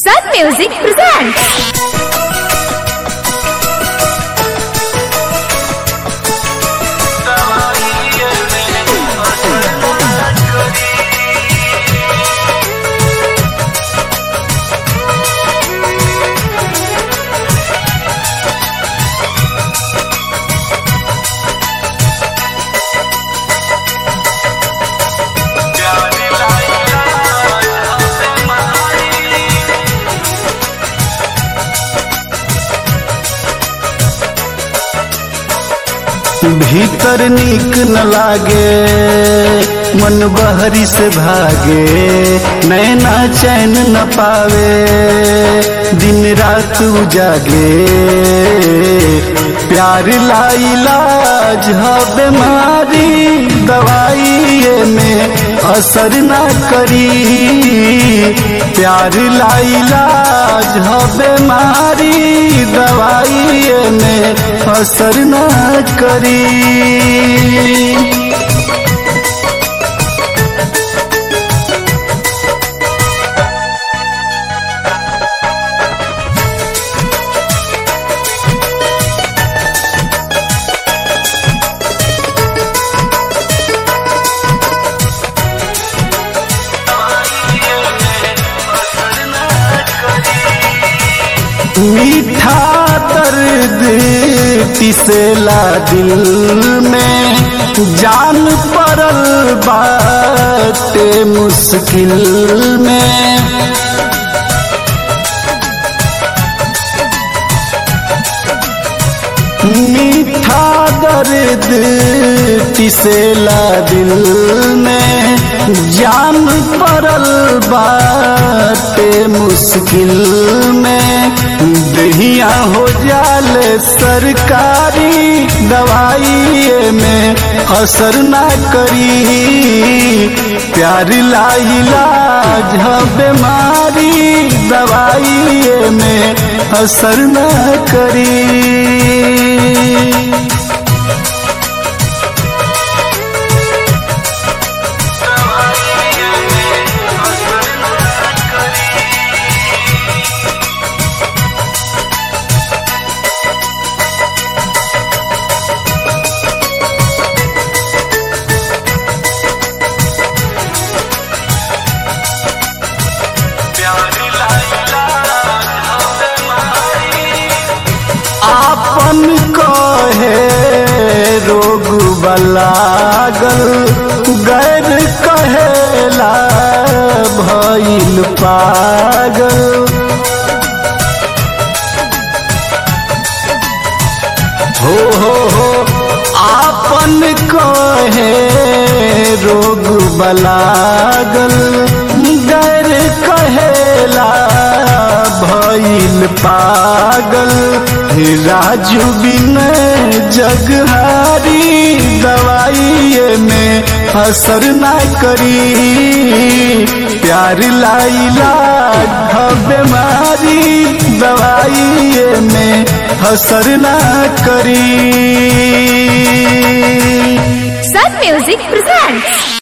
Sun Music presents. भीतर नीक न लागे मन बहरी से भागे नैना चैन न पावे दिन रात उजागे प्यार लाइलाज ह बीमारी दवाई में असर न करी प्यार लाइलाज ह बीमारी दवाई में असर न करी मीठा दर्द पिसेला दिल में जान पड़ल बाटे मुश्किल में मीठा दर्द पिसेला दिल में जान पड़ल बाटे मुश्किल में दहिया हो जाल सरकारी दवाई में असर ना करी प्यार लाइलाज ह बीमारी दवाई में असर ना करी आपन कहे रोग बलागल गैर कहेला भइल पागल हो हो हो आपन कहे रोग बलागल गैर कहेला भइल पागल राजू बिन जगहारी दवाई में असर ना करी प्यार लाइला बीमारी दवाई में असर ना करी Sun Music presents.